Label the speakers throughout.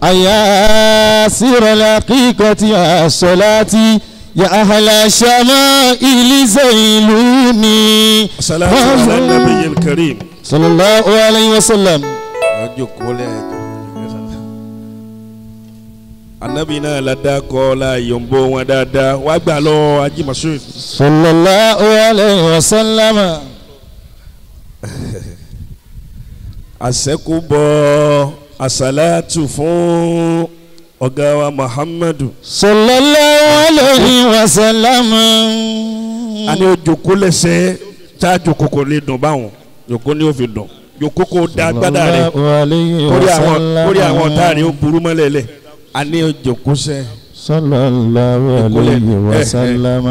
Speaker 1: أيا سير الحقيقة يا صلاتي يا أهل الشمائل زيلوني
Speaker 2: salatu ala nabiyil karim.
Speaker 1: صلى الله عليه وسلم
Speaker 2: ọjọ́ kọ́lẹ̀ anabi náà la dá kọ́ la yọ̀ǹbó wọn dáadáa wàá gbà lọ ajimasu.
Speaker 1: صلى الله عليه وسلم
Speaker 2: àṣẹ́kùbọ̀ àṣàlátù fún ọ̀gá wa muhammadu.
Speaker 1: صلى الله عليه وسلم
Speaker 2: a ní o jòkó lẹ́sẹ̀ tá a jòkó kò lè dùn báwọn jòkó ni ó fi dùn jòkó kò dá gbádà rẹ̀
Speaker 1: صلى الله عليه
Speaker 2: kórè àwọn
Speaker 1: وسلم
Speaker 2: kórè àwọn ọ̀tá rẹ̀ ó burú mọ́lẹ̀lẹ̀ a ní o jòkó sẹ́.
Speaker 1: صلى الله عليه
Speaker 2: Eh, eh.
Speaker 1: وسلم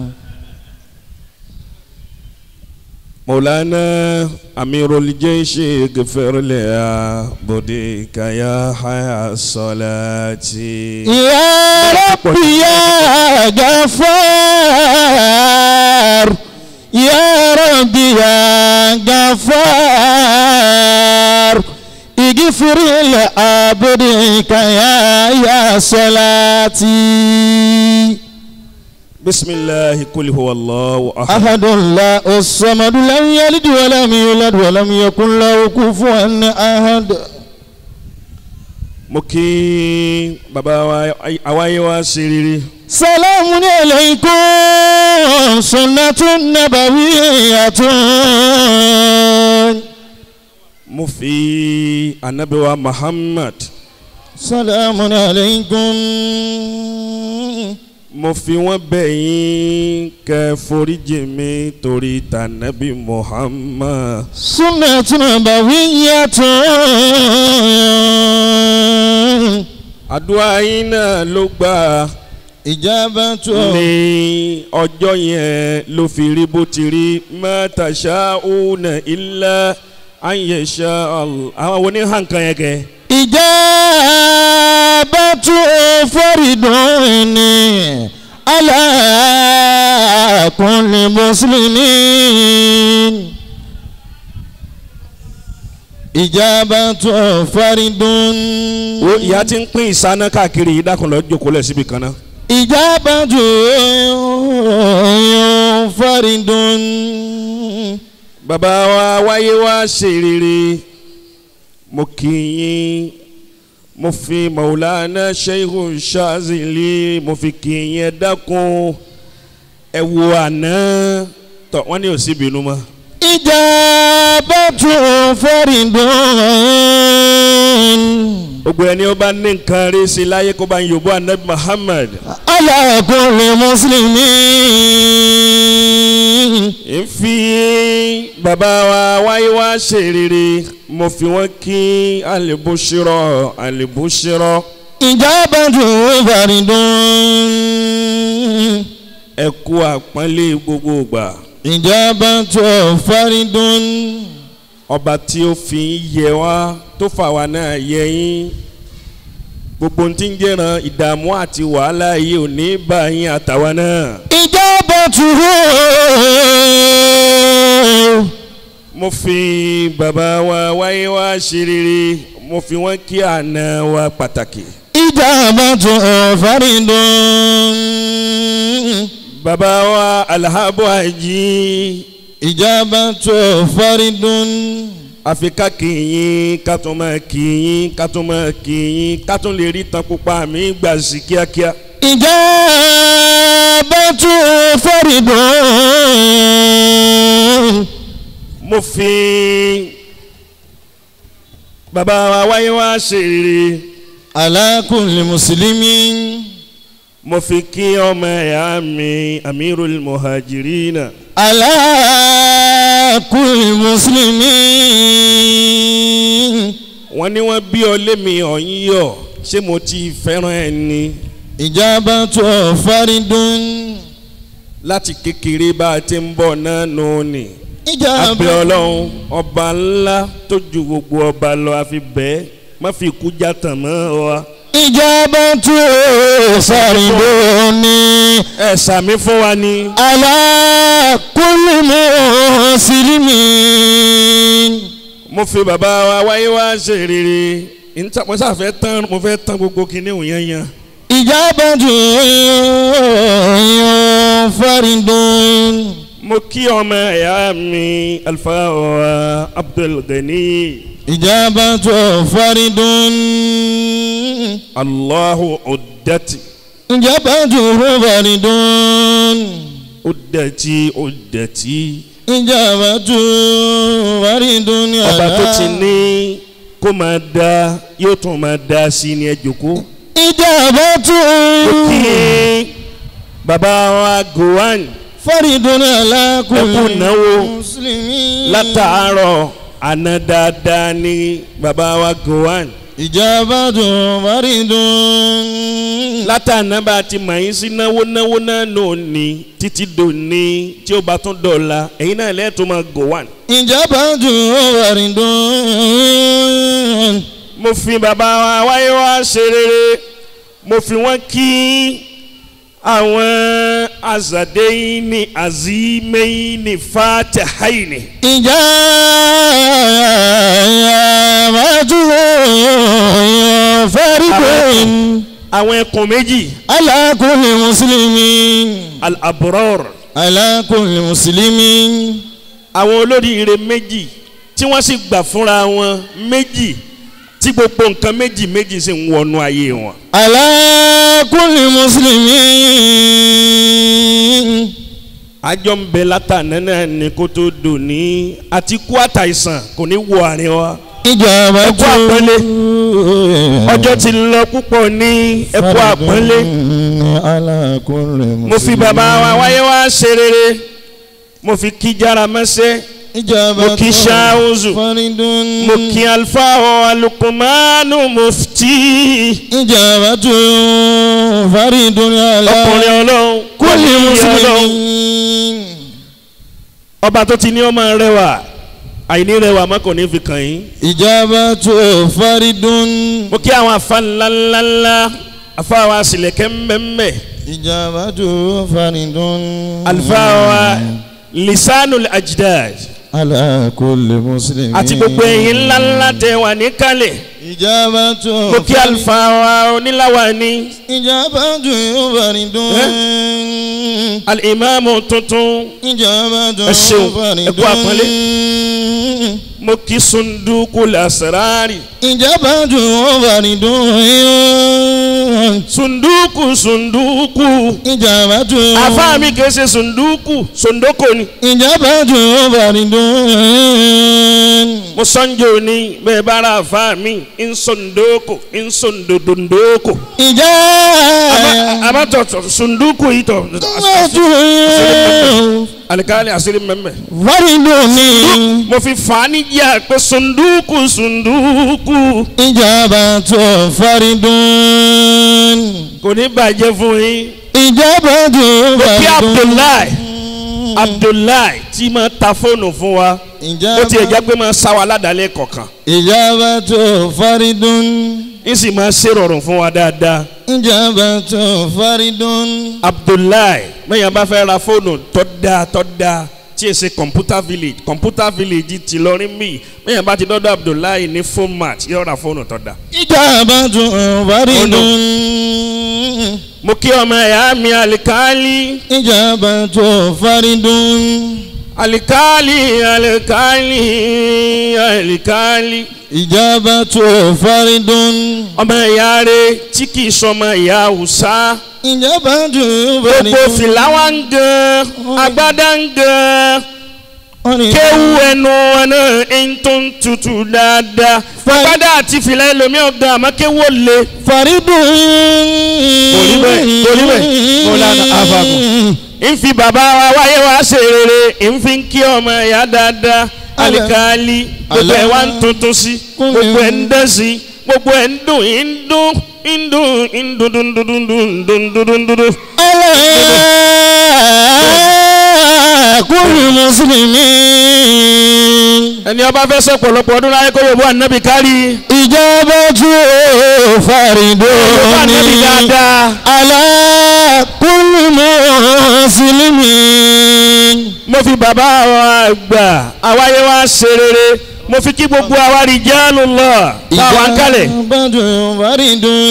Speaker 2: مولانا أمير الجيش اغفر لي بديك يا حيا الصلاة
Speaker 1: يا ربي يا غفار يا ربي يا غفار اغفر لعبدك يا يا صلاتي
Speaker 2: بسم الله قل هو الله أحد
Speaker 1: أحد لا الصمد لم يلد ولم يولد ولم يكن له كفوا أحد
Speaker 2: mo kí bàbá wa àwáyé wa ṣe rere
Speaker 1: سلام عليكم سنة نبوية
Speaker 2: mo fi anabi wa Muhammad
Speaker 1: سلام عليكم
Speaker 2: mo fi wọ́n bẹ̀ yín kẹ́ foríjì mi torí tànàbí Muhammad
Speaker 1: سنة نبوية
Speaker 2: àdúrà yín náà ló gbà á.
Speaker 1: إجابة
Speaker 2: ní ọjọ́ yẹn ló fi rí bó ti rí mẹ́ta ṣáúnà ilẹ̀ ayẹ̀ṣà àwọn wo ní hànkan yẹn kẹ́.
Speaker 1: إجابة فرد على كل مسلمين إجابة فرد
Speaker 2: wo ìyá ti ń pín ìsáná káàkiri yìí dákun lọ jókòó lẹ̀ síbi kan náà.
Speaker 1: إجابة فرد
Speaker 2: bàbá wa wáyé wá ṣe rere mo kì í yín mo fi maulana sheikhu shazili mo fi kì í yín ẹ dákun ẹ wo àná tọ wọn ní òsì bínú mọ́.
Speaker 1: إجابة فرد
Speaker 2: gbogbo ẹni ó bá ní nǹkan rí sí i láyé kó bá ń yòbó anabi muhammad
Speaker 1: على كل مسلمين
Speaker 2: ń fi bàbá wa wáyé wá ṣe rere mo fi wọn kí alibushirọ alibushirọ
Speaker 1: إجابة فرد
Speaker 2: ẹ kú àpọ́nlé gbogbo ìgbà
Speaker 1: إجابة فرد
Speaker 2: ọba tí ó fi ń yẹ wá tó fà wá náà yẹ yín gbogbo ohun tí ń jẹ́ràn ìdààmú àti wàhálà yìí ò ní bá yín àtàwa náà.
Speaker 1: إجابته
Speaker 2: mo fi bàbá wa wáyé wá ṣe rere mo fi wọn kí àna wa pàtàkì.
Speaker 1: إجابة فرد
Speaker 2: bàbá wa alhabu ají
Speaker 1: إجابة فرد
Speaker 2: àfikà kìyìn ká tún máa kìyìn ká tún máa kìyìn ká tún lè rí tan pupa mi gbà sí kíákíá.
Speaker 1: إجابة فرد
Speaker 2: mo fi bàbá wa wáyé wá ṣe rere
Speaker 1: على كل مسلم
Speaker 2: mo fi kí ọmọ ẹ̀yà mi amirul muhajirina
Speaker 1: على كل مسلم
Speaker 2: wọ́n ní wọ́n bí ọ lémi ọ̀yìn yọ̀ ṣé mo ti fẹ́ràn ẹ ni
Speaker 1: إجابة فرد
Speaker 2: láti kékeré bá a ti ń bọ̀ náà nù ni.
Speaker 1: إجابة
Speaker 2: abẹ́ ọlọ́run ọba ńlá tó ju gbogbo ọba lọ àfi bẹ́ẹ̀ má fi ikú já tàn mọ́ wa.
Speaker 1: إجابة فرد
Speaker 2: ẹ sàmí fún wa ni.
Speaker 1: على كل مسلم
Speaker 2: mo fi bàbá wa wáyé wá ṣe rere nta mo sáfẹ́ tán mo fẹ́ tán gbogbo kinní òun yẹn yẹn.
Speaker 1: ìjábàtú faridun.
Speaker 2: mo kí ọmọ ẹ̀yà mi alfa wa abdulgani
Speaker 1: ìjábàtú faridun.
Speaker 2: allahu udati
Speaker 1: ìjábàtú faridun.
Speaker 2: udati udati
Speaker 1: ìjábàtú faridun.
Speaker 2: ọba tó ti ní kó máa da yóò tún máa da sí ni ẹ jòkó.
Speaker 1: ìjábàtú
Speaker 2: mo kí bàbá wa gowan
Speaker 1: faridun ala kulli
Speaker 2: Ẹ kú náwó.
Speaker 1: muslimin.
Speaker 2: látàárọ̀ àná dáadáa ní bàbá wa gowan.
Speaker 1: ìjábàtú faridun.
Speaker 2: látàná bá a ti mọ̀ yín sí náwó náwó náà nò ní títí dòní tí ó bá tún dọ̀la ẹ̀yin náà lẹ́ẹ̀tọ́ máa gowan.
Speaker 1: ìjábàtú faridun.
Speaker 2: mo fi bàbá wa wáyé wá ṣe rere mo fi wọ́n kí àwọn azadeyini azimeyini fatahayini
Speaker 1: ìjábàtú faridun.
Speaker 2: àwọn ẹkùn méjì
Speaker 1: ala kulli muslimin.
Speaker 2: al-abror
Speaker 1: ala kulli muslimin.
Speaker 2: àwọn olóríire méjì tí wọ́n sì gbà fúnra wọn méjì tí gbogbo nǹkan méjì méjì sì ń wọnú ayé wọn.
Speaker 1: ala kulli muslimin.
Speaker 2: àjọ ń bẹ látàná náà ni kó tó dò ní àti kú àtàìsàn kò ní wọ àárín wa.
Speaker 1: ìjọba
Speaker 2: Ẹ kú àpọ́nlé. ọjọ́ ti lọ púpọ̀ ní ẹ̀kọ́ àpọ́nlé.
Speaker 1: ala kulli muslimin.
Speaker 2: mo fi bàbá wa wáyé wá ṣe rere mo fi kí jára mẹ́sẹ́
Speaker 1: ìjọba
Speaker 2: mo kí ṣáúzù
Speaker 1: faridun.
Speaker 2: mo kí alfa ọ alukumanu mufti
Speaker 1: ìjọba tó faridun ala
Speaker 2: ọkùnrin ọlọ́run
Speaker 1: kulli
Speaker 2: ọlọ́run
Speaker 1: muslimin.
Speaker 2: ọba tó ti ní ọmọ rẹwà àìní rẹwà má kò ní fi kàn yín
Speaker 1: ìjọba tó faridun.
Speaker 2: mo kí àwọn afa ńláńláńlá afa wa sílẹ̀kẹ́ mbẹ́mbẹ́
Speaker 1: ìjọba tó faridun.
Speaker 2: alfa wa lisanul ajdad
Speaker 1: ala kulli muslimin.
Speaker 2: àti gbogbo ẹ̀yin ńláńlá tẹ wà níkàlẹ̀
Speaker 1: ìjọba tó
Speaker 2: mo kí alfa wa oníláwa ní
Speaker 1: ìjọba tó faridun.
Speaker 2: alimami tuntun
Speaker 1: ìjọba tó
Speaker 2: Ẹ ṣeun, ẹ kú àpọ́nlé.
Speaker 1: faridun.
Speaker 2: mo kí sunduku lasarari
Speaker 1: ìjọba tó faridun.
Speaker 2: sunduku sunduku
Speaker 1: ìjọba tó
Speaker 2: afa mi kìí ṣe sunduku sondoko ni
Speaker 1: ìjọba tó faridun.
Speaker 2: mo sọ́njò ni bẹ́ẹ̀ bá ra afa mi ń sondoko ń sondodondoko
Speaker 1: ìjà
Speaker 2: abatọ̀ sunduku yìí tọ̀ alikali asiri mẹ́mẹ́
Speaker 1: faridun ni
Speaker 2: mo fi fani jà pé sunduku sunduku
Speaker 1: ìjọba tó faridun.
Speaker 2: kò ní bàjẹ́ fún yín
Speaker 1: ìjọba tó
Speaker 2: mo kí
Speaker 1: faridun.
Speaker 2: abdullahi abdullahi tí ma ta fóònù fún wa ó ti ẹ̀ jẹ́ pé máa sá wa ládàálẹ̀ kọ̀ọ̀kan
Speaker 1: ìjọba tó faridun.
Speaker 2: ń sì máa ṣèrọ̀rùn fún wa dáadáa
Speaker 1: ìjọba tó faridun.
Speaker 2: abdullahi mẹ́yàn bá fẹ́ ra fóònù tó dáa tó dáa tí ì ṣe computer village computer village ti lọrin mi mẹ́yàn bá ti dọ́dọ̀ abdullahi ní phone match yóò ra fóònù tó dáa.
Speaker 1: ìjọba tó faridun.
Speaker 2: mo kí ọmọ ẹ̀yà mi alikali
Speaker 1: ìjọba tó faridun.
Speaker 2: alikali alikali alikali
Speaker 1: ìjọba tó faridun.
Speaker 2: ọmọ ẹ̀yà rẹ tí kì í sọmọ ẹ̀yà hausa
Speaker 1: ìjọba tó
Speaker 2: gbogbo
Speaker 1: faridun.
Speaker 2: fìlà wa ń gan agbádá ń gan.
Speaker 1: wọ́n ní
Speaker 2: kéwú ẹnu ẹnu ẹni tó ń tutù dáadáa fagbádá àti fìlà ẹlòmíì ọ̀gá àmọ́ kéwú ò le.
Speaker 1: faridun.
Speaker 2: Torí bẹ́ẹ̀, torí bẹ́ẹ̀, Mọ́lánà Àfàgùn. ń fi bàbá wa wáyé wa ṣe rere ń fi ń kí ọmọ ẹ̀yà dáadáa alikali gbogbo ẹ̀ wá ń tuntun sí gbogbo ẹ̀ ń dẹ́ sí gbogbo ẹ̀ ń dùn ń dùn ń dùn ń dùn dùn dùn dùn dùn dùn dùn dùn dùn dùn.
Speaker 1: ala kulli muslimin.
Speaker 2: ẹni ọba fẹ́ sọ pọ̀lọpọ̀ ọdún láyé kó yóò bọ́ ànábì kárí
Speaker 1: ìjọba tó
Speaker 2: yóò bọ́
Speaker 1: faridun.
Speaker 2: ànábì dáadáa.
Speaker 1: ala kulli muslimin.
Speaker 2: mo fi bàbá wa gbà àwáyé wa ṣe rere mo fi kí gbogbo àwa rijalullah táwa ń kalẹ̀
Speaker 1: ìjábàtú faridun.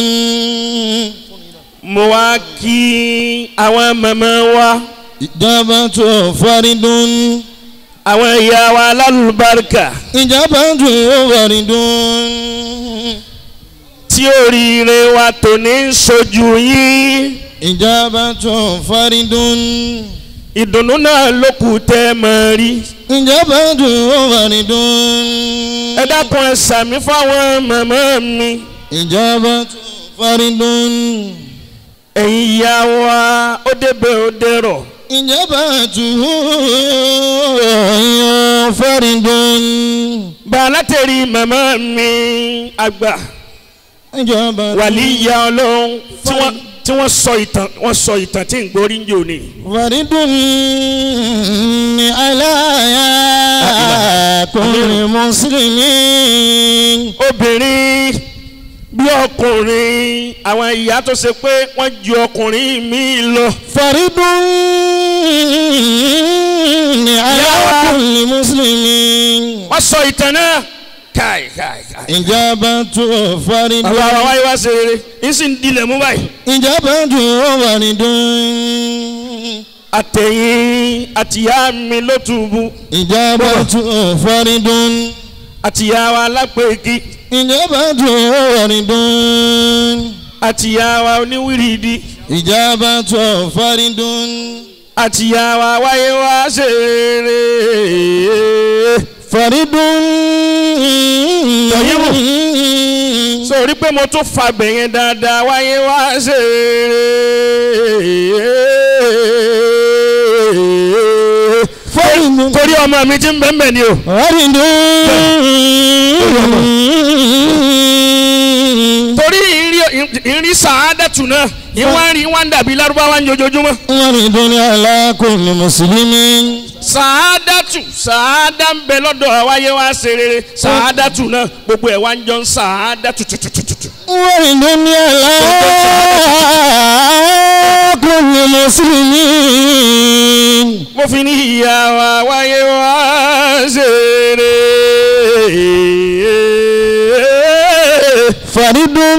Speaker 2: mo wá kí àwọn màmá wa
Speaker 1: ìjábàtú faridun.
Speaker 2: àwọn ìyá wa alálùbáríkà
Speaker 1: ìjábàtú faridun.
Speaker 2: tí oríire wa tò ní sojú yín
Speaker 1: ìjábàtú faridun.
Speaker 2: ìdùnnú náà ló kù tẹ́ mọ́ rí
Speaker 1: ìjábàtú faridun.
Speaker 2: ẹ dákun ẹ sàmí fáwọn màmá mi
Speaker 1: ìjábàtú faridun.
Speaker 2: ẹ̀yin ìyá wa ó débẹ̀ ó dẹ̀rọ̀
Speaker 1: ìjábàtú faridun.
Speaker 2: bàálà tẹ̀rí màmá mi àgbà
Speaker 1: ìjábàtú
Speaker 2: wàlíyà ọlọ́run tí wọ́n tí wọ́n sọ ìtàn wọ́n sọ ìtàn tí ń gborí ń jò ní.
Speaker 1: faridun ni aláya kulli muslimin.
Speaker 2: obìnrin bí ọkùnrin àwọn ìyá tó ṣe pé wọ́n ju ọkùnrin mi lọ.
Speaker 1: faridun ni aláya
Speaker 2: Yàrá.
Speaker 1: kulli muslimin.
Speaker 2: wọ́n sọ ìtàn náà káì káì káì.
Speaker 1: ìjábàtú faridun.
Speaker 2: bàbá wa wáyé wá ṣe rere yín sì ń dilẹ̀ mú báyìí.
Speaker 1: ìjábàtú faridun.
Speaker 2: àtẹ̀yìn àtìyá mi ló túbú
Speaker 1: ìjábàtú faridun.
Speaker 2: àtìyá wa lápèkì
Speaker 1: ìjábàtú faridun.
Speaker 2: àtìyá wa oníwìrìdì
Speaker 1: ìjábàtú faridun.
Speaker 2: àtìyá wa wáyé wá ṣe rere.
Speaker 1: faridun.
Speaker 2: Tọ̀yìnbó. sórí pé mo tún fàgbẹ̀ yẹn dáadáa wáyé wá ṣe rere.
Speaker 1: faridun.
Speaker 2: torí ọmọ mi ti ń bẹ́ẹ̀ bẹ́ẹ̀ ni o.
Speaker 1: faridun.
Speaker 2: torí ìrí- ìrí sàádẹ́tù náà ìwọ́n rí wọ́n dàbí lárúbáwá ń jojoojúmọ́.
Speaker 1: faridun ala kulli muslimin.
Speaker 2: sàádẹ́tù sàádá ń bẹ lọ́dọ̀ àwáyé wá ṣe rere sàádẹ́tù náà gbogbo ẹ̀ wá ń jọ ń sàádẹ́tù tutututu.
Speaker 1: faridun ala kulli muslimin.
Speaker 2: mo fi ní ìyá wa wáyé wá ṣe rere.
Speaker 1: faridun.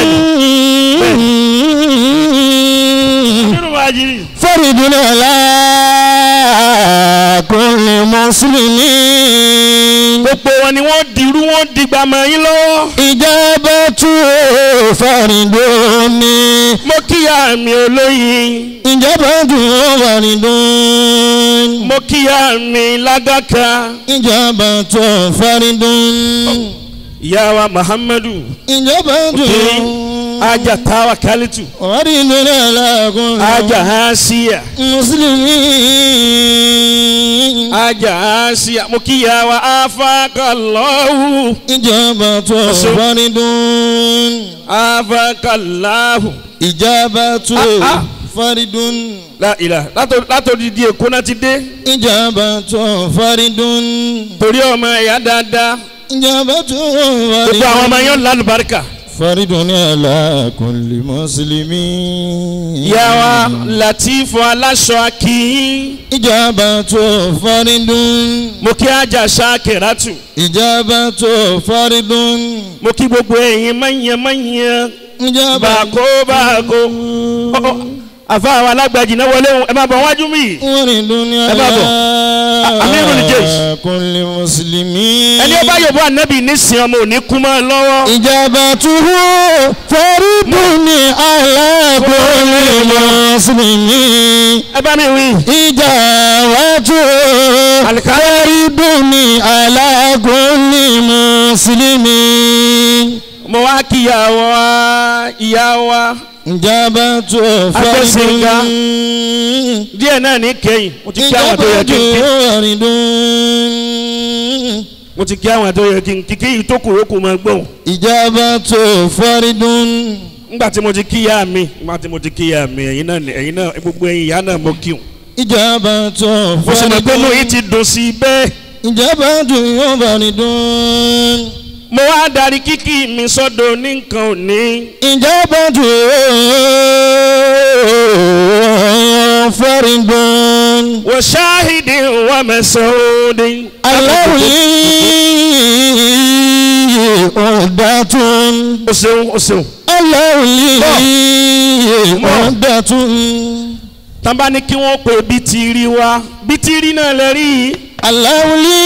Speaker 2: nínú wájú
Speaker 1: faridun ala kulli muslimin.
Speaker 2: gbogbo wọn ni wọ́n dirú wọ́n dìgbà mọ́ yín lọ́wọ́.
Speaker 1: ìjábàtú faridun ni.
Speaker 2: mo kíyà mi olóyin
Speaker 1: ìjábàtú faridun.
Speaker 2: mo kíyà mi lágàkà
Speaker 1: ìjábàtú faridun.
Speaker 2: ìyá wa muhammadu
Speaker 1: ìjábàtú
Speaker 2: ajá táwa kálítù
Speaker 1: faridun ala kulli
Speaker 2: ajá hásíyà
Speaker 1: muslimin.
Speaker 2: ajá hásíyà mo kíyà wa afákàlọ́hù
Speaker 1: ìjábàtú
Speaker 2: Ọ̀ṣun.
Speaker 1: faridun.
Speaker 2: afákàláhù
Speaker 1: ìjábàtú
Speaker 2: Ah, ah.
Speaker 1: faridun.
Speaker 2: láìlà látòdìdí èkó náà ti dé
Speaker 1: ìjábàtú faridun.
Speaker 2: torí ọmọ ẹ̀yà dáadáa
Speaker 1: ìjábàtú
Speaker 2: gbogbo àwọn ọmọ yẹn lálùbáríkà
Speaker 1: faridun ala kulli muslimin.
Speaker 2: ìyá wa látìfù aláṣọ akíyín
Speaker 1: ìjábàtú faridun.
Speaker 2: mo kí ajá ṣáàkìrátù
Speaker 1: ìjábàtú faridun.
Speaker 2: mo kí gbogbo ẹ̀yin mọ̀nyẹ́mọ̀nyẹ́
Speaker 1: ìjábàtú
Speaker 2: bàkó bàkó Ọ, ọ, àfa àwọn alágbàjì náà wọlé wọn ẹ máa bọ̀ wájú mi
Speaker 1: faridun
Speaker 2: Ẹ bá bọ̀.
Speaker 1: ala
Speaker 2: Amirul Jaysh.
Speaker 1: kulli muslimin.
Speaker 2: ẹni ọba yorùbá ànábì nísìnyí ọmọ òní kú mọ́ ẹ lọ́wọ́
Speaker 1: ìjábàtú faridun ala kulli muslimin.
Speaker 2: ẹ bá mi wí.
Speaker 1: ìjàwátú fariduni alágúnni mùsùlùmí.
Speaker 2: mo wá kí ìyá wa ìyá wa
Speaker 1: ìjàbátú
Speaker 2: Agbẹ́sìnga.
Speaker 1: faridun.
Speaker 2: díẹ̀ náà ní kẹ́yìn mo ti kí àwọn tó yẹ kí n kí
Speaker 1: faridun.
Speaker 2: mo ti kí àwọn tó yẹ kí n kí kí yìí tó kù yókù máa gbóhùn
Speaker 1: ìjàbátú faridun.
Speaker 2: nígbà tí mo ti kí ìyá mi nígbà tí mo ti kí ìyá mi ẹ̀yin náà ẹ̀yin náà gbogbo ẹ̀yin ìyá náà mo kí wọn.
Speaker 1: ìjàbátú
Speaker 2: mo sì mọ̀ pé mo yìí
Speaker 1: faridun.
Speaker 2: ti dùn sí i bẹ́ẹ̀
Speaker 1: ìjàbátú faridun.
Speaker 2: mo wá darí kíkì mi sọ́dọ̀ ní nǹkan òní.
Speaker 1: ìjàbátú faridun.
Speaker 2: وشاهد ومسعود
Speaker 1: الله ọ̀dàtún.
Speaker 2: o ṣeun o ṣeun.
Speaker 1: aláwùlí ọ̀dàtún.
Speaker 2: tàbá ní kí wọ́n pe bítìrì wa bítìrì náà lè rí i.
Speaker 1: aláwùlí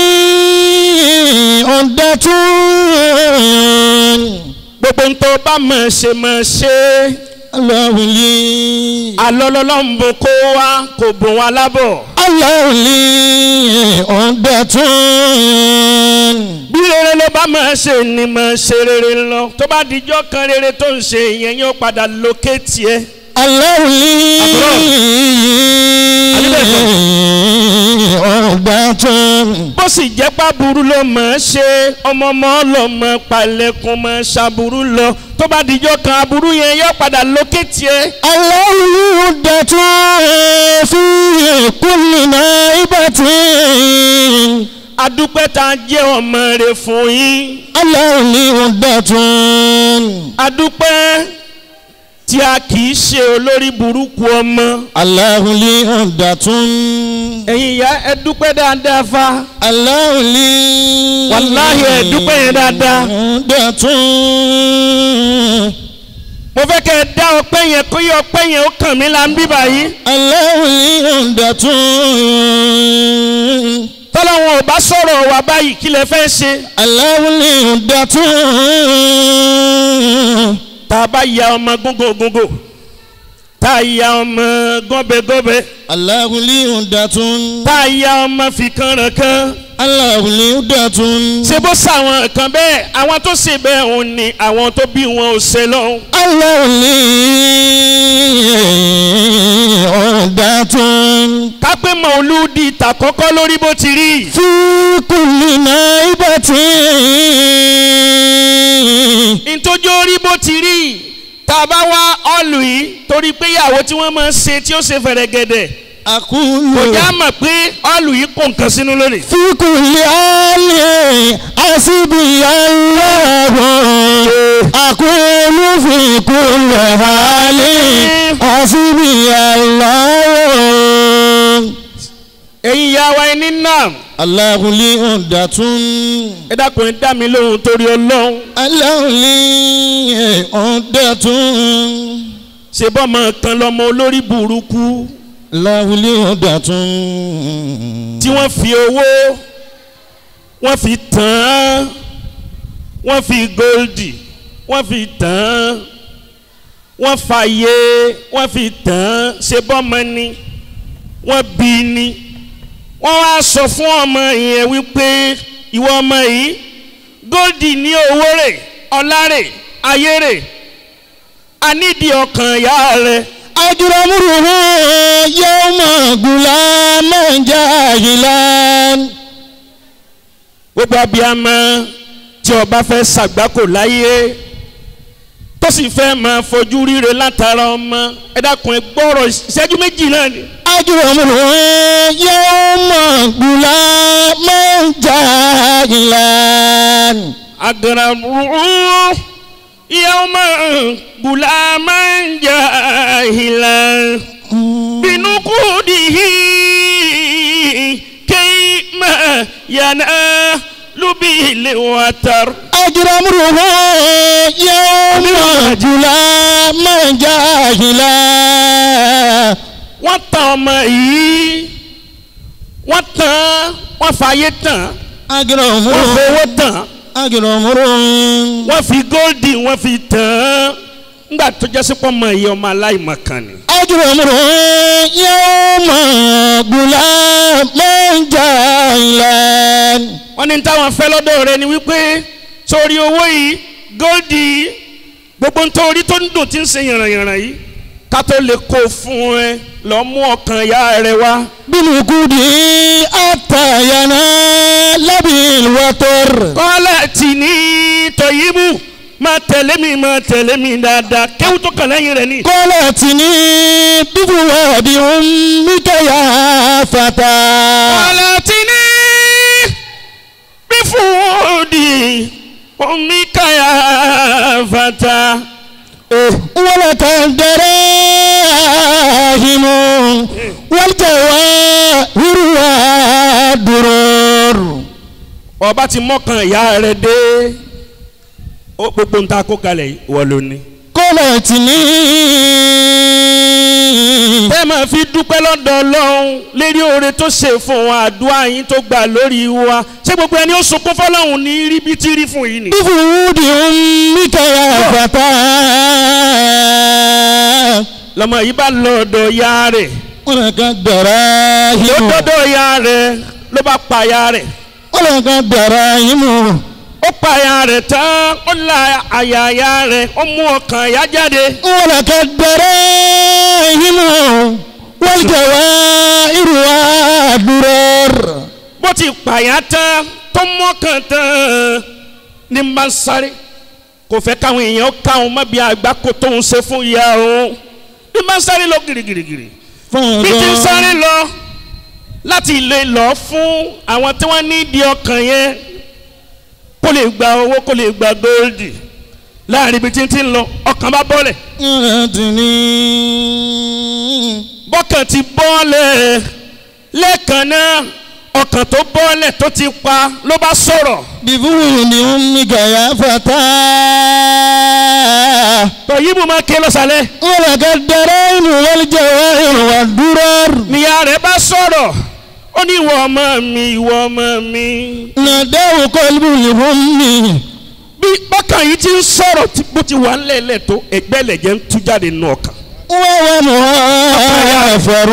Speaker 1: ọ̀dàtún.
Speaker 2: gbogbo ń tó bá mọ̀ ṣe mọ̀ ṣe
Speaker 1: aláwùlí.
Speaker 2: alọ́lọ́lọ́mbó kó wa kò bùn wa lábọ̀.
Speaker 1: aláwùlí ọ̀dàtún.
Speaker 2: bí rere ló bá mọ̀ ṣe ni mọ̀ ṣe rere lọ tó bá dijọ́ kan rere tó ń ṣe ìyẹn yóò padà lókè tiẹ̀.
Speaker 1: aláwùlí ọ̀dàtún.
Speaker 2: bó sì jẹ́ pàbùrú ló mọ̀ ẹ́ ṣe ọmọ ọmọ ọlọ́mọ palẹ̀kùn mọ̀ ṣàbùrú lọ tó bá dijọ́ kan aburú yẹn yóò padà lókè tiẹ̀.
Speaker 1: aláwùlí ọ̀dàtún fi kúlì náà ibàtí.
Speaker 2: adúpẹ́ tá a jẹ́ ọmọ rẹ̀ fún yín
Speaker 1: aláwùlí ọ̀dàtún.
Speaker 2: adúpẹ́ tí a kì í ṣe olórí burúkú ọmọ.
Speaker 1: aláwùlí ọ̀dàtún.
Speaker 2: ẹ̀yin ìyá ẹ dúpẹ́ dáadáa fa
Speaker 1: aláwùlí.
Speaker 2: Wàláhì, ẹ dúpẹ́ yẹn dáadáa.
Speaker 1: ọ̀dàtún.
Speaker 2: mo fẹ́ kẹ́ ẹ dá ọpẹ́ yẹn kó yẹ ọpẹ́ yẹn ó kàn mí la ń bí báyìí.
Speaker 1: aláwùlí ọ̀dàtún.
Speaker 2: tọ́lọ́wọ́n ò bá sọ̀rọ̀ wá báyìí kí lẹ fẹ́ ṣe.
Speaker 1: aláwùlí ọ̀dàtún.
Speaker 2: tá a bá ya ọmọ gógó gógó tá a ya ọmọ gọ́bẹ̀gọ́bẹ̀
Speaker 1: aláwùlí ọ̀dàtún.
Speaker 2: tá a ya ọmọ fìkanrànkan
Speaker 1: aláwùlí ọ̀dàtún.
Speaker 2: ṣé bó sàwọn kan bẹ́ẹ̀ àwọn tó ṣe bẹ́ẹ̀ òun ni àwọn tó bí wọn ò ṣe lọ́hùn.
Speaker 1: aláwùlí ọ̀dàtún.
Speaker 2: kápẹ́ mọ̀lúdì tàkọ́kọ́ lórí bó ti rí.
Speaker 1: fi kùlì náà ibàtí.
Speaker 2: ntójú orí bó ti rí tá a bá wá ọ̀lù yìí torí pé ìyàwó tí wọ́n máa ń ṣe tí ó ṣe fẹ̀rẹ̀gẹ̀dẹ̀
Speaker 1: àkúlù.
Speaker 2: kò já mọ̀ pé ọ̀lù yìí kò nǹkan sínú lónìí.
Speaker 1: fi kùlì àlè àṣìbí aláwọ̀. àkúlù fi kùlì àlè àṣìbí aláwọ̀.
Speaker 2: ẹ̀yin ìyá wa ẹni náà
Speaker 1: aláwùlí ọ̀dàtún.
Speaker 2: ẹ dákun ẹ dá mi lóhùn torí ọlọ́run
Speaker 1: aláwùlí ọ̀dàtún.
Speaker 2: ṣe bọ́mọ kan lọ́mọ olórí burúkú
Speaker 1: aláwùlí ọ̀dàtún.
Speaker 2: tí wọ́n fi owó wọ́n fi tàn án wọ́n fi góòlì wọ́n fi tàn án wọ́n fàyè wọ́n fi tàn án ṣe bọ́mọ ni wọ́n bí ni wọ́n wá sọ fún ọmọ yẹn wípé ìwọ ọmọ yìí góòlì ní owó rẹ̀ ọlá rẹ̀ ayé rẹ̀ anídìí ọkàn ìyá rẹ̀
Speaker 1: ajuramuruhu yawma gulaman jahilan.
Speaker 2: gbogbo abiyamọ tí ọba fẹ́ ṣàgbákò láyé tó sì fẹ́ máa fojú ríre látara ọmọ ẹ dákun ẹ gbọ́rọ̀ ìṣẹ́jú méjì náà ni.
Speaker 1: ajuramuruhu yawma gulaman jahilan.
Speaker 2: agaramuhu yawma gulaman jahilan binukudihi kayma yanalu bil watar.
Speaker 1: ajuramuruhu yawma gulaman jahilan.
Speaker 2: wọ́n tan ọmọ yìí wọ́n tán wọ́n fàyè tán wọ́n
Speaker 1: ajuramuruhu
Speaker 2: fowó tán
Speaker 1: ajuramuruhu.
Speaker 2: wọ́n fi góòdì wọ́n fi tán ńgbà tó jẹ́ sípò ọmọ yìí ọmọ aláìmọ̀kan ni.
Speaker 1: ajurumuru yawma gulaman jahilan.
Speaker 2: wọ́n ní táwọn fẹ́ lọ́dọ̀ rẹ ni wípé sórí owó yìí góòdì yìí gbogbo nítorí tó ń dùn tí ń ṣe yànrànyànràn yìí ká tó lè kó fún ẹ lọ mú ọkàn ìyá rẹ wá.
Speaker 1: bilukudi atayana labil wator.
Speaker 2: kọ́lá tì ní tọ̀yìnbù máa tẹ̀lé mi máa tẹ̀lé mi dáadáa kéwù tó kàn lẹ́yìn rẹ̀ ni.
Speaker 1: kọ́lá tini bifuwadi ummika ya fata.
Speaker 2: kọ́lá tì ní bí fúdì omi káyà fata.
Speaker 1: wala kan darahimu wal jawahiru wa durur.
Speaker 2: ọba ti mọ́kàn ìyá rẹ̀ dé ó gbogbo ń ta kó kalẹ̀ yìí wọ́n ló ní.
Speaker 1: قلتني
Speaker 2: tẹ́ máa fi dúpẹ́ lọ́dọ̀ ọlọ́run lérí oore tó ṣe fún wa àdúrà yín tó gbà lórí wa ṣé gbogbo ẹni ó sunkún fọlọ́run ní rí bí tí rí fún yìí ni.
Speaker 1: بفرود أمك يا فتى
Speaker 2: lọ́mọ yìí bá lọ ọ̀dọ̀ ya rẹ̀
Speaker 1: ولك
Speaker 2: ló
Speaker 1: الدراهم
Speaker 2: dọ́dọ̀ ya rẹ̀ ló bá pa ya rẹ̀
Speaker 1: ولك الدراهم
Speaker 2: ó pa ya rẹ̀ tán ó la àyà ya rẹ̀ ó mú ọkàn ya jáde
Speaker 1: ولك الدراهم والجوائر والدرر
Speaker 2: bó ti pa ya tán tó mọ́kàn tán ní n bá ń sáré kò fẹ́ káwọn èèyàn káwọn má bí àgbá kó tóun ṣe fún ìyá òun ní n bá ń sáré lọ girigirigiri bí ti ń sáré lọ láti lè lọ fún àwọn tí wọ́n ní ìdí ọkàn yẹn kó lè gba owó kó lè gba góòlì láàrin ibi tí ń ti ń lọ ọkàn bá bọ́lẹ̀ bọ́kàn ti bọ́lẹ̀ lẹ́ẹ̀kan náà ọkàn tó bọ́lẹ̀ tó ti pa ló bá sọ̀rọ̀
Speaker 1: بفرود أمك يا فتى
Speaker 2: tọ̀yìnbó máa ké lọ́sàlẹ̀
Speaker 1: ولك الدراهم والجواهر والدرر
Speaker 2: níyà rẹ̀ bá sọ̀rọ̀ ó ní ìwọ ọmọ mi ìwọ ọmọ mi
Speaker 1: ناداه قلب الأم
Speaker 2: bí bọ́kàn yìí ti ń sọ̀rọ̀ tí- bó ti wà ńlẹ̀ẹ́lẹ̀ tó ẹgbẹ́ lẹ̀jẹ̀ ń tú jáde nù ọkàn
Speaker 1: وهو مغافر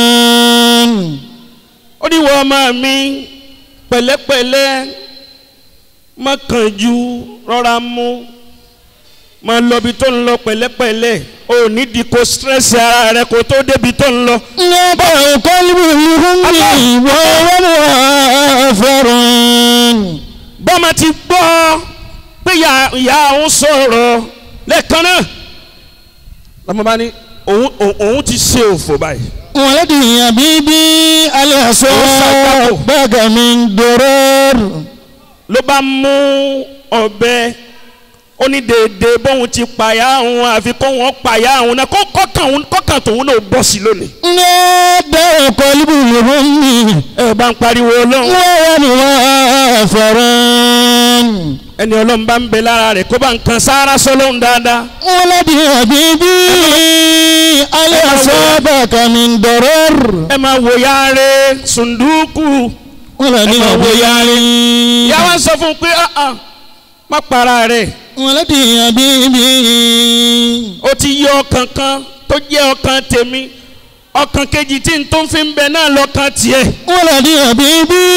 Speaker 2: ó ní ìwọ ọmọ mi pẹ̀lẹ́pẹ̀lẹ́ má kánjú rọra mú má lọ bí tó ń lọ pẹ̀lẹ́pẹ̀lẹ́ ò ní di kó stress ara rẹ kó tó débi tó ń lọ
Speaker 1: ناداه قلب الأم وهو مغافر
Speaker 2: bọ́mọ ti gbọ́ pé ìyá ìyá òun sọ̀rọ̀ lẹ́ẹ̀kan náà lọ́mọ bá ní òun òun- òun ti ṣe òfò báyìí
Speaker 1: ولدي حبيبي الأسود بقى من درر
Speaker 2: ló bá mú ọ̀bẹ ó ní déédéé bóun ti pàyà òun àfi kó wọn pàyà òun náà kó kọ́kàn òun kọ́kàn tòun náà bọ́ sí lónìí.
Speaker 1: ناداه قلب الأم
Speaker 2: ẹ bá ń pariwo ọlọ́run
Speaker 1: وهو مغافر
Speaker 2: ẹni ọlọ́run bá ń bẹ lára rẹ̀ kó bá ń kan sáárá sọ́lọ́run dáadáa.
Speaker 1: ولدي حبيبي الأسود بقى من درر
Speaker 2: ẹ máa wò ya rẹ̀ sùndúkù.
Speaker 1: ولدي
Speaker 2: ẹ máa wò ya rẹ̀.
Speaker 1: حبيبي
Speaker 2: ìyá wa sọ fún un pé "Ah, ah, má para rẹ̀
Speaker 1: ولدي حبيبي
Speaker 2: ó ti yọ ọkàn kan tó jẹ́ ọkàn tèmi ọkàn kejì tí n tó ń fi ń bẹ náà lọ́kàn tiẹ̀.
Speaker 1: ولدي حبيبي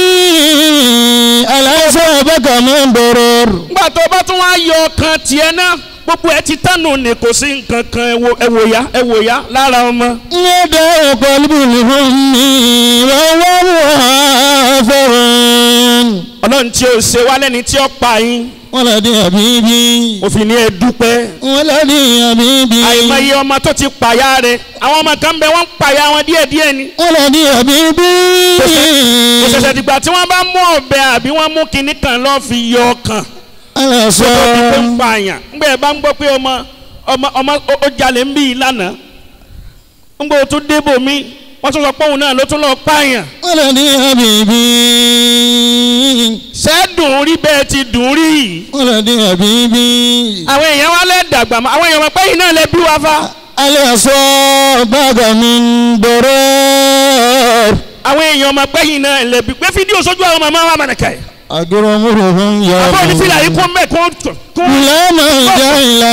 Speaker 1: الأسود بقى من درر
Speaker 2: nígbà tó bá tún wá yọ ọkàn tiẹ̀ náà gbogbo ẹ ti tánu ní kò sí nǹkan kan ẹ wo- ẹ wò ya ẹ wò ya lára ọmọ.
Speaker 1: يدعو قلب الهم وهو مغافر
Speaker 2: ọlọ́run tí o ṣe wá lẹ́ni tí ó pa yín
Speaker 1: ولدي حبيبي
Speaker 2: òfin ni ẹ dúpẹ́.
Speaker 1: ولدي حبيبي
Speaker 2: àìmọye ọmọ tó ti pàyà rẹ̀ àwọn ọmọ kan bẹ wọ́n ń pàyà wọn díẹ̀díẹ̀ ni.
Speaker 1: ولدي حبيبي
Speaker 2: kò ṣẹ̀ṣẹ̀ dìgbà tí wọ́n bá mú ọ̀bẹ àbí wọ́n mú kinní kan lọ́ọ́ fi yọ ọkàn.
Speaker 1: على
Speaker 2: tó ti pé ń
Speaker 1: صوت
Speaker 2: pààyàn ńgbẹ́ ẹ bá ń gbọ́ pé ọmọ ọmọ ọmọ ó- ó jalè ń bí i lánàá ńgbẹ́ o tún débò mí wọ́n tún sọ pé òun náà ló tún lọ pààyàn
Speaker 1: ولدي حبيبي
Speaker 2: sẹ́dùn rí bẹ́ẹ̀ ti dùn rí yìí
Speaker 1: ولدي حبيبي
Speaker 2: àwọn èèyàn wa lẹ́ dàgbà mọ́ àwọn èèyàn wọn pé yìí náà lẹ bí wa fa
Speaker 1: على صوت بقى من درر
Speaker 2: àwọn èèyàn ọmọ pé yìí náà lẹ bí pé fídíò sójú àwọn màmá wa mọ̀nàkà yìí
Speaker 1: أجرمهم يا
Speaker 2: àbọ̀ ní fìlà yìí kún mẹ́ kún kún
Speaker 1: لا ملجأ إلا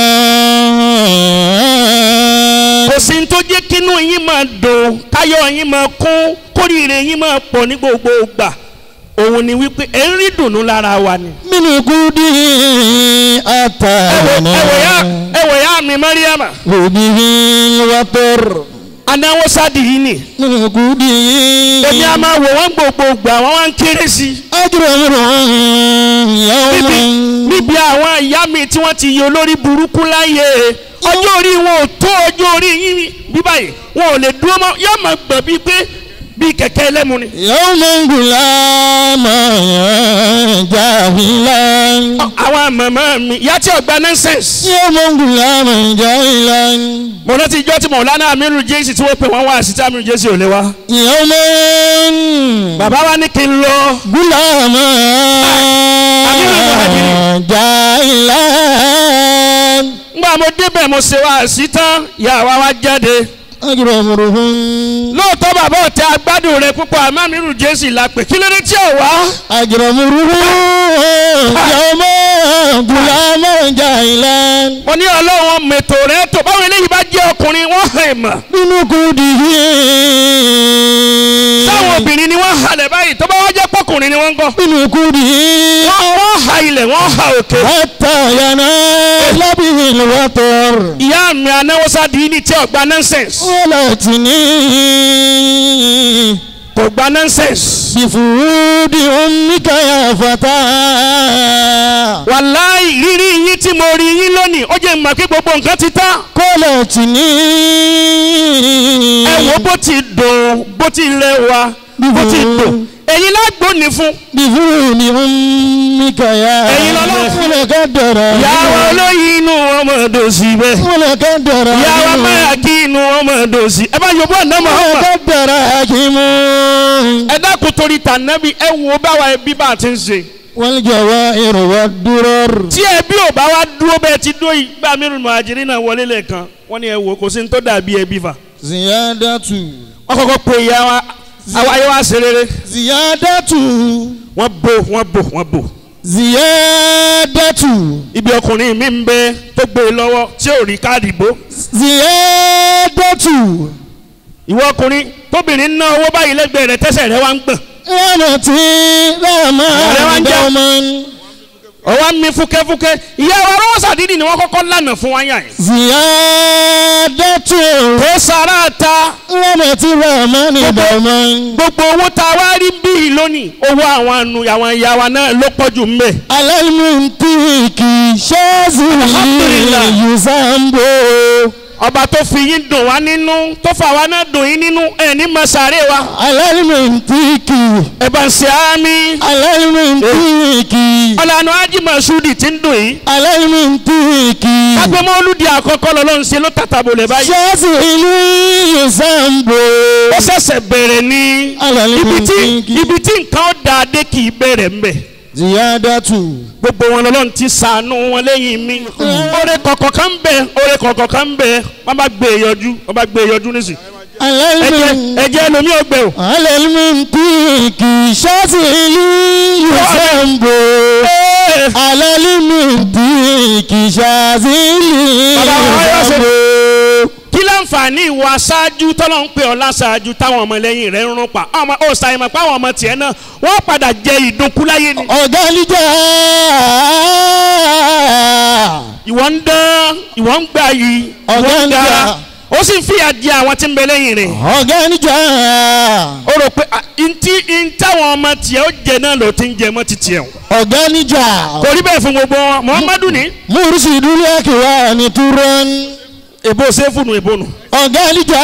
Speaker 2: kò sí ní tó jẹ́ kínú yín máa dùn káyọ̀ yín máa kún kórìíre yín máa pọ̀ ní gbogbo ìgbà òun ni wípé ẹ̀ ń rí dùnú lára wa ni.
Speaker 1: من قدي
Speaker 2: ẹ wò ẹ wò ya ẹ wò ya mi mariama
Speaker 1: به الوتر
Speaker 2: anáwó sáàdì yìí ni
Speaker 1: من قدي
Speaker 2: èmi a máa wò wọ́n gbogbo gbà wọ́n wá ń kéré sí i
Speaker 1: أجرمهم
Speaker 2: níbi
Speaker 1: يوما
Speaker 2: níbi àwọn ìyá mi tí wọ́n ti yọ olórí burúkú láyé ọjọ́ orí wọn ò tó ọjọ́ orí yín bí báyìí wọn ò lè dúró mọ́ yóò máa gbọ̀n bíi pé bí kẹ̀kẹ́ ẹlẹ́mu ni.
Speaker 1: يوما غلاما جاهلا
Speaker 2: àwọn màmá mi ìyá tí ọgbà nonsense.
Speaker 1: يوما غلاما جاهلا
Speaker 2: mo rántí ijọ́ tí mọ̀lánà amiru jésì tí wọ́n pè wọ́n wá sí tí amiru jésì ò lè wá.
Speaker 1: يوما
Speaker 2: bàbá wa ní kí n lọ.
Speaker 1: غلاما جاهلا
Speaker 2: ngbà mo débẹ̀ mo ṣe wá sí tán ìyá wa wá jáde.
Speaker 1: أجرمرهم
Speaker 2: lóòótọ́ bàbá ò tẹ agbádùn rẹ púpọ̀ àmọ́ amiru jésì la pè kí ló dé tí ò wá.
Speaker 1: أجرمرهم يوما غلاما جاهلا
Speaker 2: mo ní ọlọ́run mètò rẹ tó báwo eléyìí bá jẹ́ ọkùnrin wọ́n hàn mọ̀.
Speaker 1: بنقوده
Speaker 2: táwọn obìnrin ni wọ́n halẹ̀ báyìí tó bá wá jẹ́ pọ́kùnrin ni wọ́n ń gọ́.
Speaker 1: بنقوده
Speaker 2: wọ́n wọ́n ha ilẹ̀ wọ́n ha òkè.
Speaker 1: حتى ينال به الوطر
Speaker 2: ìyá mi anáwọ́sá di ní tí ọgbà nonsense.
Speaker 1: ولتني
Speaker 2: kò gba nonsense.
Speaker 1: بفرود أمك يا فتى
Speaker 2: wàláì rírí yín tí mo rí yín lónìí ó jẹ́ mọ̀ pé gbogbo nǹkan ti tán.
Speaker 1: قالتني
Speaker 2: ẹ wo bó ti dùn bó ti rẹwà bó ti dùn èyí lágbóni fún.
Speaker 1: بفرود أمك يا
Speaker 2: ẹ̀yin lọ́lọ́run.
Speaker 1: ولقدر
Speaker 2: ìyàwó olóyin inú wọn mọ̀ dùn sí bẹ́ẹ̀.
Speaker 1: ولقدر
Speaker 2: ìyàwó máa kí inú wọn mọ̀ dùn sí. ẹ bá yọ̀bọ̀ ọ̀nà mọ̀ ọ́n mọ̀.
Speaker 1: ولقدر حكيم
Speaker 2: ẹ dákun torí tànàbí ẹ wo báwa ẹbí bá a ti ń ṣe.
Speaker 1: والجوائر والدرر
Speaker 2: tí ẹbí ò bá wá dúró bẹ́ẹ̀ ti dó yìí bá mi rìn mọ̀hájírí náà wọlé lẹ́ẹ̀kan wọ́n ní ẹ wò kò sí ní tó dàbí ẹbí fà.
Speaker 1: زيادة
Speaker 2: wọ́n kọ́kọ́ pe ìyá wa àwa ayé wa ṣe rere.
Speaker 1: زيادة
Speaker 2: wọ́n bò wọ́n bò wọ́n bò.
Speaker 1: زيادة
Speaker 2: ibi ọkùnrin mi ń bẹ tó gbé e lọ́wọ́ tí ò rí káàdì bó.
Speaker 1: زيادة
Speaker 2: ìwọ ọkùnrin tóbìnrin ná owó báyìí lẹ́gbẹ̀ẹ́ rẹ̀ tẹ́sẹ̀ rẹ̀ wá ń gbọ̀n.
Speaker 1: رحمتي رحمة
Speaker 2: Ọ̀rẹ́ wa ń jà.
Speaker 1: دوما
Speaker 2: ọwọ́ mi fúkẹ́fúkẹ́ ìyá wa rọ́wọ́ sàdídì ni wọ́n kọ́kọ́ lànà fún wa yàn yìí.
Speaker 1: زيادة
Speaker 2: kò sára ta
Speaker 1: رحمتي رحمة دوما
Speaker 2: gbogbo owó tá a wá rí bíi lónìí owó àwọn anu àwọn ìyá wa náà ló pọ̀ jù mbẹ́.
Speaker 1: على المنطق شاذي
Speaker 2: Alhamdulillah.
Speaker 1: يزامبو
Speaker 2: ọba tó fi yín dùn wá nínú tó fà wá náà dùn yín nínú ẹ̀ ní masare wa.
Speaker 1: على المنطق
Speaker 2: ẹ bá ń ṣe àmì.
Speaker 1: على المنطق
Speaker 2: ọ̀làna ájì masudi ti ń dùn yìí.
Speaker 1: على المنطق
Speaker 2: agbẹ́mọ́ olùdí àkọ́kọ́ lọ́lọ́run ṣe ló tàtàbò lẹ̀ báyìí.
Speaker 1: شاذي يزامبو
Speaker 2: ó ṣẹ̀ṣẹ̀ bẹ̀rẹ̀ ní
Speaker 1: على
Speaker 2: ibi tí
Speaker 1: المنطق
Speaker 2: ibi tí nǹkan ó da dé kì í bẹ̀rẹ̀ mbẹ̀.
Speaker 1: زيادة
Speaker 2: gbogbo wọn lọ́lọ́run ti sànú wọn lẹ́yìn mi. oore kọ̀kọ̀ kan bẹ̀ oore kọ̀kọ̀ kan bẹ̀ wọ́n bá gbé e yọjú wọ́n bá gbé e yọjú nísì.
Speaker 1: على
Speaker 2: ẹ̀jẹ̀
Speaker 1: المنطق
Speaker 2: ẹ̀jẹ̀ lomi ò gbẹ o.
Speaker 1: على المنطق شاذي يزامبو
Speaker 2: Ee,
Speaker 1: على المنطق شاذي
Speaker 2: Bàbá wa yóò ṣe-
Speaker 1: يزامبو
Speaker 2: kí láǹfààní ìwà aṣáájú tọ́lọ́ ń pè ọ́ láṣáájú táwọn ọmọlẹ́yìn rẹ̀ ń rún pa ọmọ ó ṣàyẹ̀mọ̀ pé àwọn ọmọ tiẹ̀ náà wọ́n padà jẹ ìdúnkú láyé ni.
Speaker 1: ọ̀gánijà
Speaker 2: ìwọ ń dán ìwọ ń gbà yìí ìwọ ń
Speaker 1: Ọ̀gá ń
Speaker 2: gara
Speaker 1: jà.
Speaker 2: ó sì ń fìyà jẹ àwọn tí ń bẹ lẹ́yìn rẹ̀.
Speaker 1: ọ̀gánijà
Speaker 2: ó rò pé à, ntí ntáwọn ọmọ tiẹ̀ ó jẹ náà ló ti ń jẹ mọ́ ti tiẹ̀ o.
Speaker 1: ọ̀gánijà
Speaker 2: kò rí bẹ́ẹ̀ fún gbogbo wọn muhammadu ní.
Speaker 1: múrísìdúlẹ̀ àkìwá ní túrọ́n
Speaker 2: èbó sẹ́fù nù èbó nù.
Speaker 1: ọ̀gánijà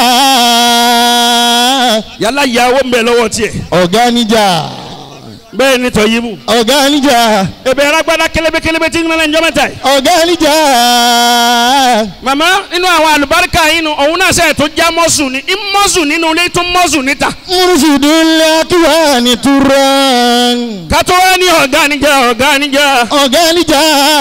Speaker 2: yálà ìyàwó ń bẹ lọ́wọ́ tiẹ̀
Speaker 1: ọ̀gánijà
Speaker 2: bẹ́ẹ̀ ni tọ́yí mu.
Speaker 1: ọ̀gánijà
Speaker 2: èbè alágbádá kélébé kélébé tí ń mẹ́lẹ̀ ń jọ́ mẹ́ta yìí.
Speaker 1: ọ̀gánijà
Speaker 2: màmá inú àwọn àlùbáríkà yìí nu òun náà sẹ́yìn tó já mọ́sù ní í mọ́sù nínú ilé tó mọ́sù níta.
Speaker 1: múrísìdúlẹ̀ àkìwá ní túrọ́n
Speaker 2: kátó wá ní ọ̀gá níjà ọ̀gá níjà
Speaker 1: ọ̀gánijà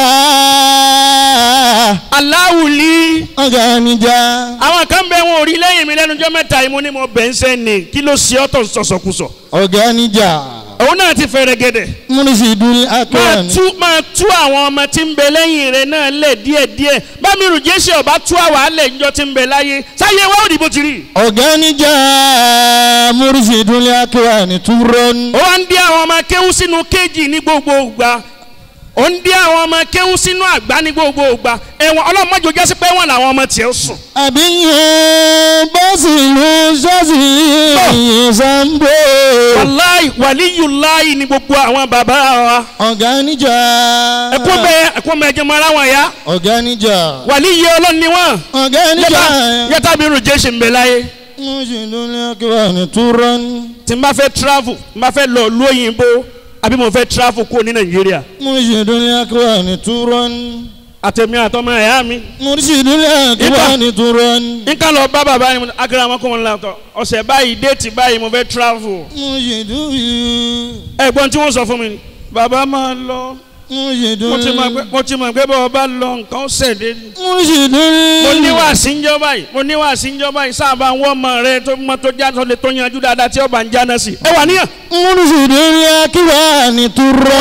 Speaker 2: aláwùlí.
Speaker 1: ọ̀gánijà
Speaker 2: àwọn kan bẹ wọn ò rí lẹ́yìn mi lẹ́nu jọ́ mẹ́ta yìí mo ní mo bẹ̀ ń sẹ́ni kí ló ṣe ọ́ tó ń sọ̀sọ̀kùsọ̀.
Speaker 1: ọ̀gánijà
Speaker 2: òun náà ti fẹ̀rẹ̀ gẹ̀dẹ̀.
Speaker 1: múrísìdúlẹ̀ àkìwá
Speaker 2: máa
Speaker 1: ní
Speaker 2: tú máa tú àwọn ọmọ tí ń bẹ lẹ́yìn rẹ̀ náà lẹ̀ díẹ̀díẹ̀ bámi rù jésì ọba tú àwọn alẹ̀ ńjọ tí ń bẹ láyé sáyé wá òdì bó ti rí.
Speaker 1: ọ̀gánijà múrísìdúlẹ̀ àkìwá ní túrọ́n.
Speaker 2: ó wá ń dí àwọn ọmọ kéwú sínú kéèjì ní gbogbo ìgbà ó ń dí àwọn ọmọ kéwú sínú àgbá ní gbogbo ìgbà ẹ̀wọ̀n ọlọ́mọdé ojú ẹsẹ̀ pé wọ́n làwọn ọmọ tiẹ̀ sùn.
Speaker 1: àbíyẹn bọ́sì ló ṣọ́ọ̀ṣì ìṣàǹbó.
Speaker 2: wàláì wàlíyùláì ní gbogbo àwọn bàbá wa.
Speaker 1: ọ̀gá níjà.
Speaker 2: ẹ̀kún bẹ́ẹ̀ ẹ̀kún bẹ́ẹ̀ jẹ́ mọ́ ara wọn ya
Speaker 1: ọ̀gá níjà.
Speaker 2: wàlíyé ọlọ́run ni wọ́n.
Speaker 1: ọ̀gá níjà.
Speaker 2: yàtá yàtá bí rù jésì ń bẹ láyé
Speaker 1: مرشد الأكوان ترا
Speaker 2: tí n bá fẹ́ travel n bá fẹ́ lọ ìlú òyìnbó àbí mo fẹ́ travel kúrò ní nàìjíríà
Speaker 1: مرشد الأكوان ترا
Speaker 2: àtẹ̀mí àtọmọ ẹ̀yà mi
Speaker 1: مرشد الأكوان ترا
Speaker 2: nǹkan lọ bá bàbá yẹn akérèmọ kọ́ wọn lọ́tọ̀ ọ̀sẹ̀ báyìí déètì báyìí mo fẹ́ travel
Speaker 1: مرشد
Speaker 2: ẹ̀gbọ́n tí wọ́n sọ fún mi ni bàbá máa lọ
Speaker 1: مرشد
Speaker 2: mo ti mọ̀ pé mo ti mọ̀ pé bọ́ọ̀ bá lọ nǹkan ó ṣẹ̀dé ni.
Speaker 1: مرشد
Speaker 2: mo ní wá sí ń jọ báyìí mo ní wá sí ń jọ báyìí sábà ń wọ́ ọmọ rẹ tó mọ tó já tó lè tó yanjú dáadáa tí ọba ń jáná sí. ẹ wà níyàn
Speaker 1: مرشد الأكوان ترا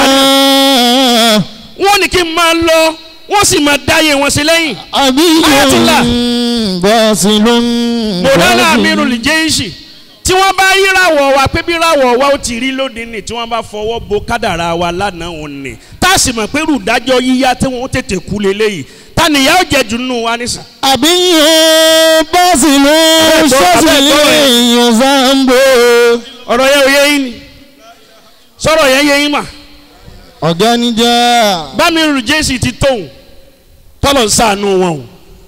Speaker 2: wọ́n ní kí n máa lọ wọ́n sì máa dáyé wọn sí lẹ́yìn. Ayatollah.
Speaker 1: أبي باصل
Speaker 2: mọ̀lánà amírù lè jẹ́ ìṣì tí wọ́n bá yíràwọ̀ wa pé bí ràwọ̀ wa ó ti rí lónìí ni tí wọ́n bá fọwọ́ bo kádàrá wa lánàá òun ni tá a sì mọ̀ pé rúdájọ́ yíyá tí wọ́n tètè kú lélẹ́yìí ta nìyá ó jẹ jù nínú wa nísìn.
Speaker 1: àbí bọ́sìlú sọ́sìlì yozambo.
Speaker 2: ọ̀rọ̀ yẹn ò yé yín ni sọ̀rọ̀ yẹn yé yín mà
Speaker 1: ọ̀gá níjà.
Speaker 2: bámi rù jésì ti tóun tọ́lọ̀ ń sànú wọn o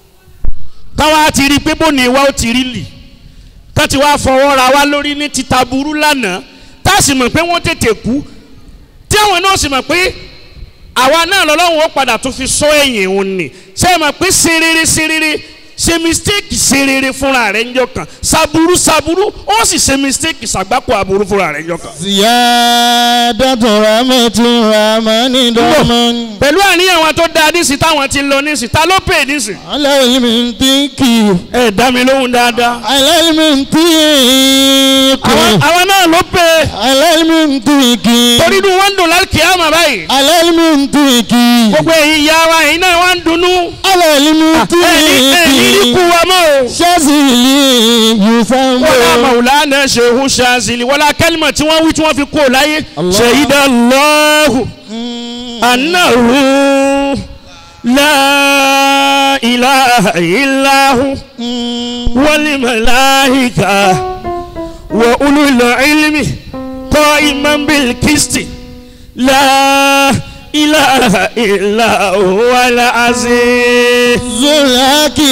Speaker 2: táwa ti rí i pé bó ni wa ó ti rí lì tá ti wá fọwọ́ ra wa lórí ní títa burú lánàá tá a sì mọ̀ pé wọ́n tètè kú tí àwọn náà sì mọ̀ pé àwa náà lọ́lọ́run ó padà tó fi sọ ẹ̀yìn òun ni ṣé ẹ mọ̀ pé ṣe rere ṣe rere ṣe mistake ṣe rere fúnra rẹ̀ ńjọ́ kan ṣàbúrú ṣàbúrú ó sì ṣe mistake ṣàgbákò àbúrú fúnra rẹ̀ ńjọ́ kan.
Speaker 1: ziyadatu rahmatu rahmani dọ́mọ́ni.
Speaker 2: pẹ̀lú àníyàn wọn tó da nísì táwọn ti lọ nísì ta ló pè nísì.
Speaker 1: aláìlímì tíkì.
Speaker 2: ẹ dá mi lóhùn dáadáa.
Speaker 1: aláìlímì tíkì.
Speaker 2: àwọn àwọn náà ló pè
Speaker 1: aláìlímì tíkì.
Speaker 2: torí inú wọn ń dùn lálùkì àmà báyìí.
Speaker 1: aláìlímì tíkì.
Speaker 2: gbogbo ẹ̀yin ìyá wa ẹ̀yin náà wá ń dunnú.
Speaker 1: aláìlímì
Speaker 2: ẹ̀yin ẹ̀yin
Speaker 1: tíkì.
Speaker 2: ikú wa mọ́ o.
Speaker 1: sọ́sìlì yusambo.
Speaker 2: wọ́n mọ̀wúlánà ṣèhú ṣáàzìlì wọ́n la kẹ́lìmọ̀ tí wọ́n wí tí wọ́n fi kó o láyé.
Speaker 1: Allah.
Speaker 2: ṣèyídà lọ́hù anáhù láìláha ìláhù wọ́lì màláhìkà wọ́ olùlọ ìlmi kọ́ ìmọ̀bìl kìstì láìláha ìláhù wàlá àzíz.
Speaker 1: zulaki.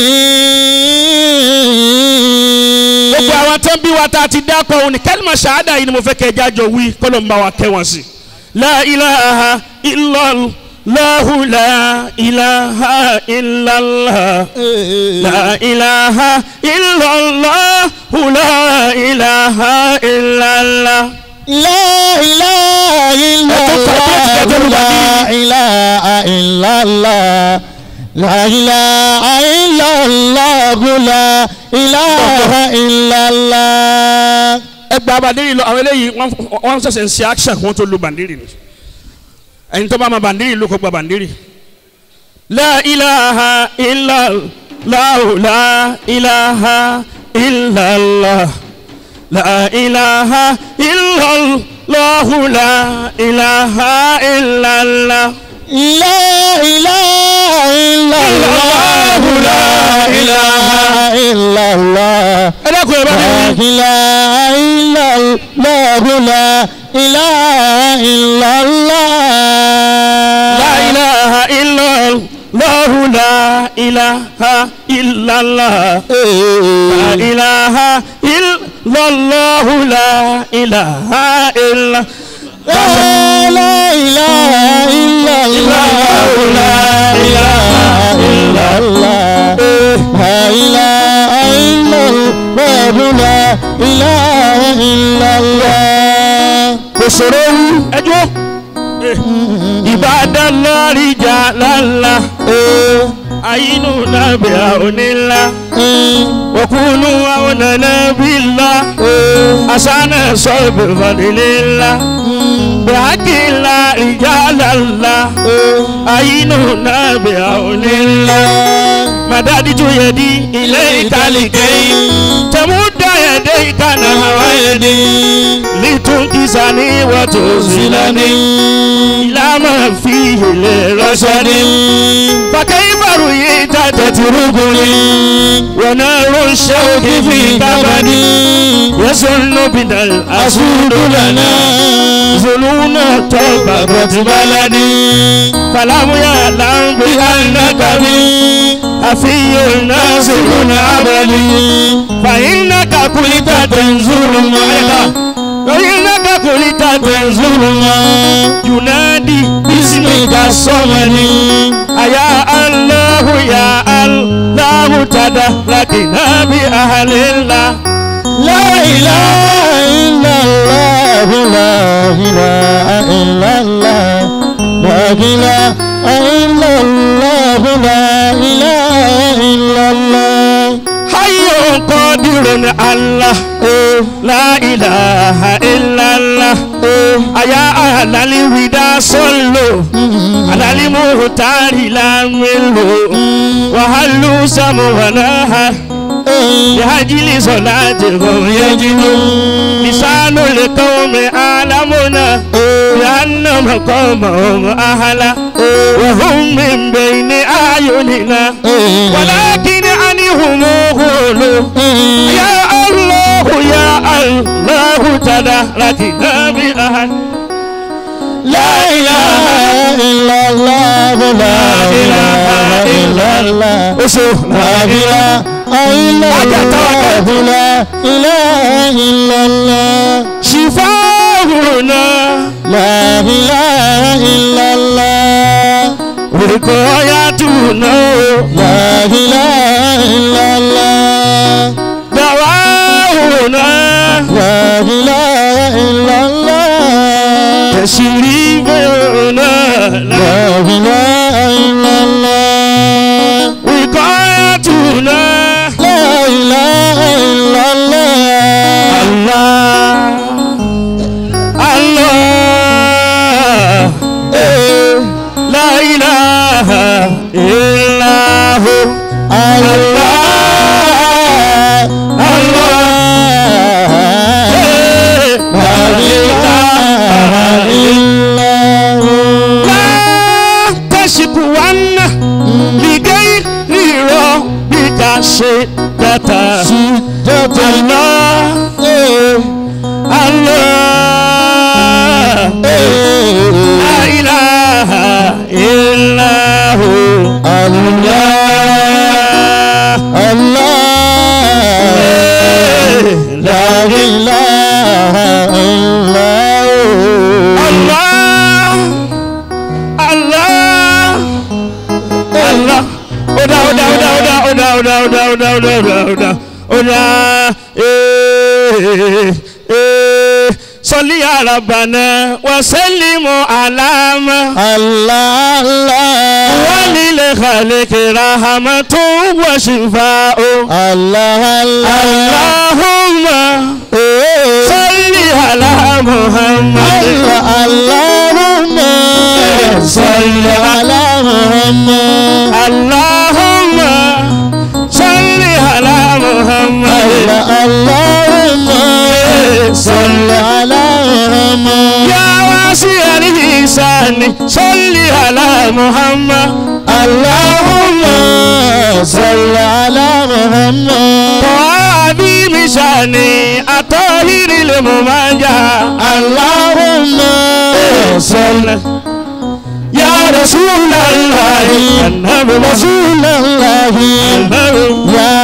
Speaker 2: gbogbo àwọn tó ń bí wa tá a ti dákọ̀ òun ni kẹ́lìmọ̀ ṣáádà yìí ni mo fẹ́ kẹ́ ẹ jájọ wí kọ́lọ̀ ń bá wa kẹ́ wọn sí. la ilaha illallah la ilaha illallah la ilaha illallah la ilaha illallah.
Speaker 1: La ilaha illallah. La ilaha illallah. La ilaha illallah. La ilaha illallah.
Speaker 2: ẹ gba bandiri lọ àwọn eléyìí wọn wọn ṣẹ̀ṣẹ̀ ń ṣe action kí wọn tó lu bandiri ni ẹni tó bá ma bandiri ló kó gba bandiri. la ilaha illallah la ilaha illallah la ilaha illallah la ilaha illallah.
Speaker 1: La ilaha illallah. La ilaha illallah.
Speaker 2: ẹ dákun ẹ bá mi
Speaker 1: La
Speaker 2: wí.
Speaker 1: ilaha illallah. La ilaha illallah.
Speaker 2: la ilaha illallah la ilaha illallah. La ilaha illallah la ilaha illa
Speaker 1: La ilaha illallah. La ilaha illallah. La ilaha illallah. La ilaha illallah.
Speaker 2: kò ṣòro wú ẹjọ́ Ibadallah rijalala ayinu nabiya onila wakunu aunana billah asana sọbi fadilila bihakila rijalala ayinu nabiya onila madaditu yadi ilayka likay tamuda yadayka nahwa yadi litunkisani watuzilani ila ma fihi lirashadi فكيف رؤيت تتركني ونار الشوك في كبدي يسن بنا الأسود لنا ظنون طبقت بلدي فلم يعلم بأنك بي àfihàn nasirun abadi fàyínàkà kùlítà tẹ̀nzúrù mọ́ẹ́ká fàyínàkà kùlítà tẹ̀nzúrù mọ́ yunadi bísímìkà sọ́mọ́ni àyà aláhu yà aláhu tàdá lákìnà bí àhàlélá.
Speaker 1: لا إله إلا الله لا إله إلا الله لا إله إلا الله لا إله إلا الله
Speaker 2: hayo qadirun allah la ilaha illallah aya alali wida solo alali muhtari la melo wahalu samu wanaha bihajili solati hum yajibu lisanu liqawmi alamuna بأنهم قومهم أهلا وهم من بين أعيننا ولكن عنهم غولوا يا الله يا الله تداركنا بأهل
Speaker 1: لا إله إلا الله لا إله إلا الله
Speaker 2: أشوف
Speaker 1: لا إله إلا الله لا إله إلا الله
Speaker 2: شفاؤنا
Speaker 1: لا إله إلا الله
Speaker 2: وقايتنا
Speaker 1: لا إله إلا الله
Speaker 2: دواؤنا
Speaker 1: لا إله إلا الله
Speaker 2: تشريفنا
Speaker 1: لا إله إلا الله
Speaker 2: وقايتنا
Speaker 1: لا إله إلا الله
Speaker 2: الله الله
Speaker 1: إيه.
Speaker 2: لا إله إلا هو
Speaker 1: الله الله لا إله إلا هو
Speaker 2: لا تشكون لغير ربك شدة
Speaker 1: شدة
Speaker 2: الله
Speaker 1: إيه.
Speaker 2: الله
Speaker 1: إيه.
Speaker 2: لا إله إلا هو
Speaker 1: الله الله لا إله إلا هو
Speaker 2: Allah Allah Allah Oda oda oda oda oda oda oda oda oda oda oda eh eh Salli ala Rabbana wa sallimu alama
Speaker 1: الله الله
Speaker 2: ولل خالق رحمة وشفاء
Speaker 1: الله الله
Speaker 2: اللهم
Speaker 1: إيه.
Speaker 2: صل على محمد
Speaker 1: الله اللهم صل على محمد
Speaker 2: اللهم صل على محمد
Speaker 1: الله اللهم صل على محمد
Speaker 2: يا واسع الإحسان صل على محمد
Speaker 1: اللهم صل على محمد
Speaker 2: وعظيم شاني الطاهر الممجى
Speaker 1: اللهم صل
Speaker 2: يا رسول الله النبي
Speaker 1: رسول الله
Speaker 2: النبي
Speaker 1: يا